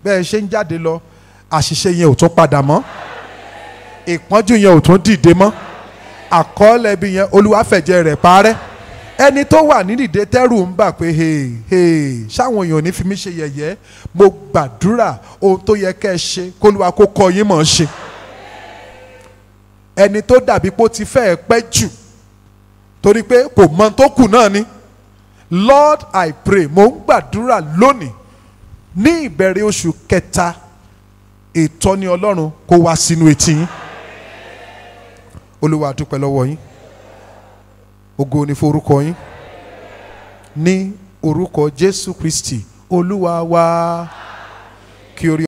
bẹ́ẹ̀ ṣe ń jáde lọ àṣìṣe yẹn ò tún padà mọ́ ìpọ́njú yẹn ò tún dìde mọ́ àkọọ́lẹ̀ ibi yẹn olúwa fẹ̀jẹ̀ rẹ̀ parẹ́ ẹni tó wà nídìde tẹ́rù ń bà pé hey hey ṣáwọn èèyàn ò ní fi mí ṣe yẹ̀yẹ́ mo gbàdúrà ohun tó yẹ kẹ́ ẹ ṣe kólúwa kó kọ́ yín mọ̀ ọ́n ṣe ẹni tó dàbí pé ó ti fẹ́ ẹ pẹ́ jù torí pé kò mọ tó kù náà ni Lord I pray mo ń gbàdúrà lónìí ní ìbẹ̀rẹ̀ oṣù kẹta ìtọ́ni Ọlọ́run kó wá sínú etí yín Olúwa a dúpẹ́ lọ́wọ́ yín ògo ni forúkọ yín ní orúkọ Jésù Kristi Olúwa wa kí orí.